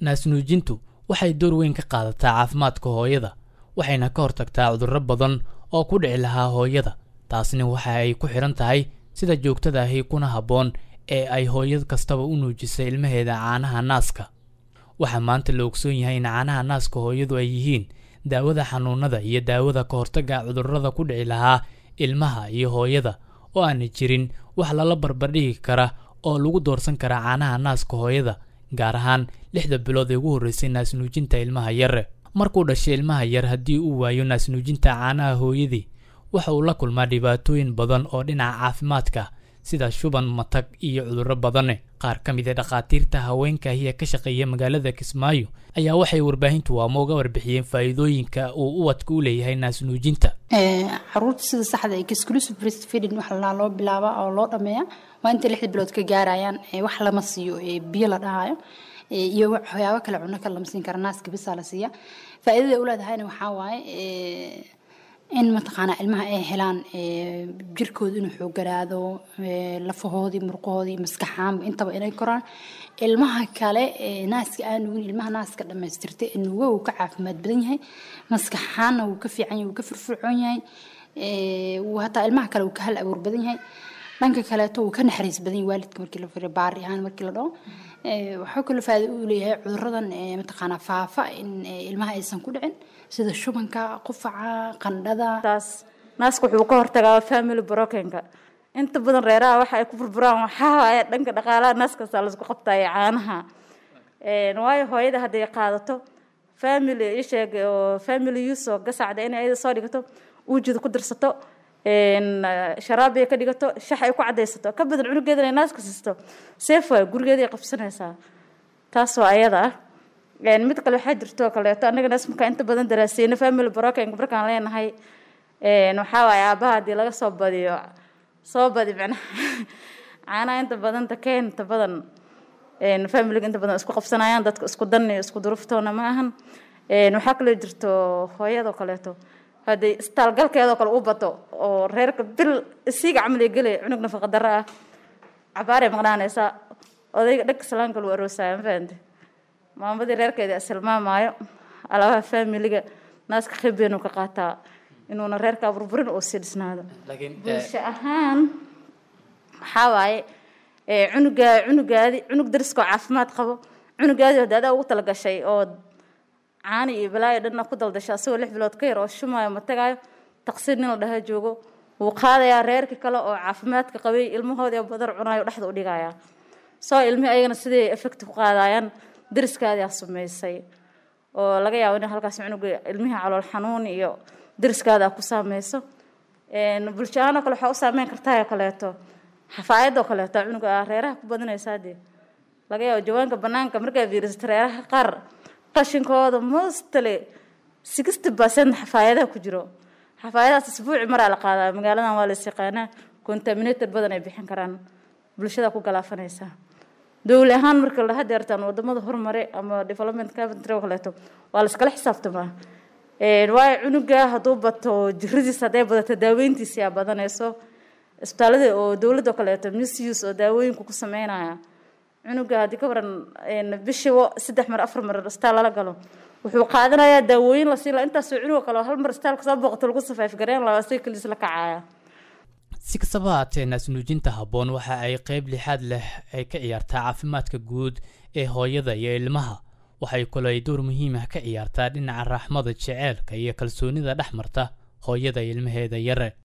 naasnuujintu waxay door weyn ka qaadataa caafimaadka hooyada waxayna ka hortagtaa cudurro badan oo ku dhici lahaa hooyada taasna waxa ay ku xidhan tahay sida joogtada ahi kuna habboon ee ay hooyad kastaba u nuujisay ilmaheeda caanaha naaska waxaa maanta la ogsoon yahay in caanaha naaska hooyadu ay yihiin daawada xanuunada iyo daawada ka hortagga cudurrada ku dhici lahaa ilmaha iyo hooyada oo aana jirin wax lala barbardhigi kara oo lagu doorsan kara caanaha naaska hooyada gaar ahaan lixda bilood ee ugu horreysay naasnuujinta ilmaha yare markuu dhashay ilmaha yar haddii uu waayo naasnuujinta caanaha hooyadii waxa uu la kulmaa dhibaatooyin badan oo dhinaca caafimaadka sida shuban matag iyo cudurro badane qaar ka mid a dhakhaatiirta haweenkaahiya ka shaqeeya magaalada kismaayo ayaa waxay warbaahintu waamo uga warbixiyeen faa'iidooyinka uu uwadka u leeyahay naasnuujinta caruurta sida saxda ee exclusive breastfeeding waxa lalaa loo bilaaba oo loo dhameeya waa intay lixda bilood ka gaarayaan wax lama siiyo biyo la dhahayo iyo waxyaabo kale cuno kale lama siin kara naaska bisaa la siiya faa'iidada u leedahayna waxaa waaye in mataqaanaa ilmaha ay helaan jirkooda inuu xoogaraado lafahoodii murqahoodii maskaxaanba intaba inay koraan ilmaha kale naaska aan nugin ilmaha naaska dhammaystirtay nuga wuu ka caafimaad badan yahay maskaxaanna wuu ka fiican yahay wuu ka firfircoon yahay hataa ilmaha kale wuu ka hal abuur badan yahay dhanka kaleeto wuu ka naxariis badan yahay waalidka markii la firiyo baari ahaan markii la dhaho waxaa kaloo faa'iido u leeyahay cuduradan mataqaanaa faafa in ilmaha aysan ku dhicin sida shubanka qufaca qandhada taas naaska wuxuu ka hortagaa family brokenka inta badan reeraha waxa ay ku burburaan waxaa waaye dhanka dhaqaalaha naaskasta laisku qabtaayo caanaha waayo hooyada hadday qaadato family isheeg oo family use oo gasacda inay ayada soo dhigato uujida ku dirsato sharaabiya ka dhigato shax ay ku cadaysato ka badan cunugeeda inay naaska siisto seef waay gurigeeda ay qabsanaysaa taas waa ayada ah mid kale waxaa jirto kaleeto anaga naas markaa inta badan daraaseyno family brokenka markaan leenahay waxaa waaye aabaha haddii laga soo badiyo soo badi macnaha caanaha inta badan takeen inta badan familiga inta badan isku qabsanayaan dadka isku dan iyo isku duruftoona ma ahan waxaa kaloo jirto hooyadoo kaleeto hadday istaalgalkeedoo kale u bato oo reerka bil isiga camal gelay cunug nafaqa darro ah cabaaray maqnaanaysaa odayga dhagka salaanka lagu aroosaya ma fahamte maamadii reerkeeda isilmaamaayo alaabaha faamiliga naaska khibeenu ka qaataa inuuna reerka burburin oo sii dhisnaado bulsho ahaan waxaa waaye cunuga cunugaadi cunug dariskoo caafimaad qabo cunugaadi hadda adaa ugu talagashay oo caani iyo balaayo dhanna ku daldasha asagoo lix bilood ka yar oo shumaayo ma tagaayo taqsiir nin la dhaha joogo wuu qaadayaa reerkii kale oo caafimaadka qabay ilmahoodii badar cunaayo dhexda u dhigayaa soo ilmi ayagana siday effect ku qaadayaan dariskaadii aa sumaysay oo laga yaabo in halkaas cunuga ilmihii calool xanuun iyo dariskaada ku saameyso bulsho ahaanoo kale waxaa u saameyn kartaa kaleeto xafaayadoo kaleeto cunuga reeraha ku badanaysaa dee laga yaabo jawaanka banaanka markaa fiirisato reeraha qaar qashinkooda mostly sixty percent xafaayadaha ku jiro xafaayadahaas isbuuci maraa la qaadaa magaaladan waa la yaqaanaa contaminated badan ay bixin karaan bulshada ku galaafanaysaa dowli ahaan marka la hadeertaan wadamada horumare ama development country oo kaleeto waa la iskala xisaabtamaa waayo cunuga hadduu bato jiradiis hadday badato daaweyntiisi aa badanayso isbitaalada oo dowladda kaleeto misuse oo daawooyinku ku sameynaya cunuga haddii ka waran bishiiba saddex mar afar mar isbitaal lala galo wuxuu qaadanayaa daawooyin la siin laha intaasoo cunuga kale hal mar isbitaalka soo booqato lagu safaif gareyn lahaa si kaliis la kacaya si kastaba haatee naasnuujinta habboon waxa ay qayb lixaad leh ay ka ciyaartaa caafimaadka guud ee hooyada iyo ilmaha waxay kaloo ay door muhiim ah ka ciyaartaa dhinaca raaxmada jeceelka iyo kalsoonida dhex marta hooyada ilmaheeda yare